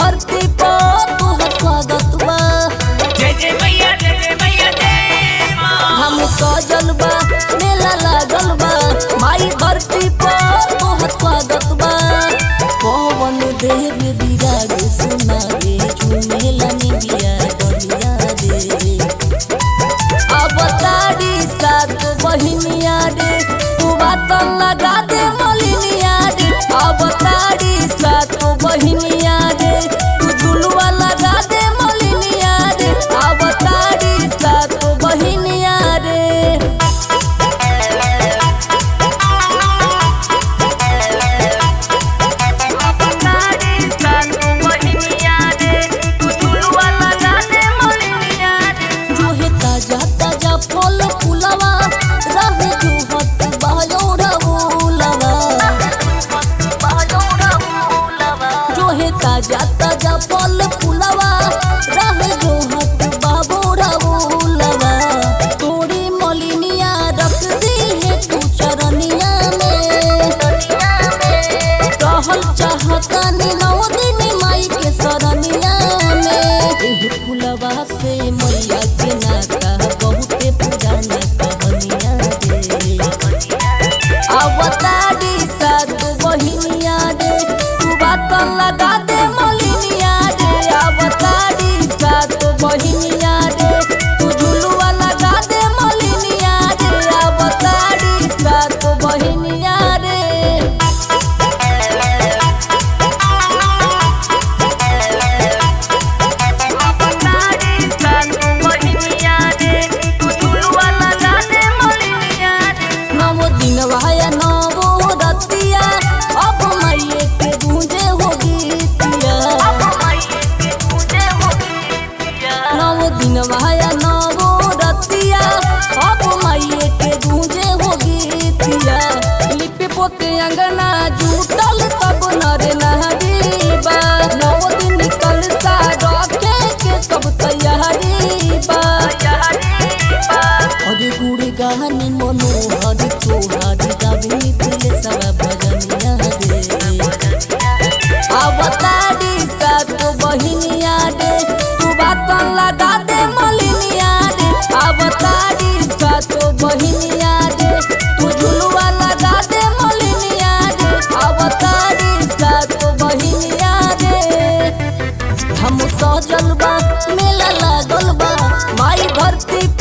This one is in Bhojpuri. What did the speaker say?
धरती पर तोहर स्वागत बा जय जय मैया जय जय मैया जय माँ हम सजल बा मेला लागल बा माई धरती पर तोहर स्वागत बा पवन देव विराग सुनावे झूमेला निबिया डलिया रे अब तारी सात बहिनिया रे तू बात लगा दे मलिनिया रे अब तारी सात बहिनिया रे तू झुलुआ लगा दे मलिनिया रे अब तारी सात बहिनिया रे जो है ताजा ताजा फल फूलवा रहे जो हत बायोरा फूलवा जो है ताजा ताजा फल फूलवा रहे जो हत बाबोरा फूलवा तोरी मलिनिया रख दी है तू चरनिया में रहल चाहता नी नौ दिन माई के सरनिया में एह फुलवा से मैया के नाता बहुते पुराना कहानिया रे अवतारी सात बहिनिया रे तू बात लगा दे मलिनिया रे अवतारी सात बहिनिया रे तू झुलुआ लगा दे मलिनिया रे अवतारी सात बहिनिया रे नवो दिन भाया नवो रतिया अब मैये के गूंजे हो गीतिया नवो दिन भाया नवो रतिया अब मैये के गूंजे हो गीतिया लिपि पोते अंगना जूटल सब नर नहरीबा नवो दिन कल सा रखे के सब तैयारी बा अरे गुड़ गानी मनोहर तोहार गावी दिल सब भजनिया रे अवतारी सात बहिनिया रे तू बात लगा दे मलिनिया रे अवतारी सात बहिनिया रे तू झुलुआ लगा दे मलिनिया रे अवतारी सात बहिनिया रे हम सजल बा मेला लागल बा माई धरती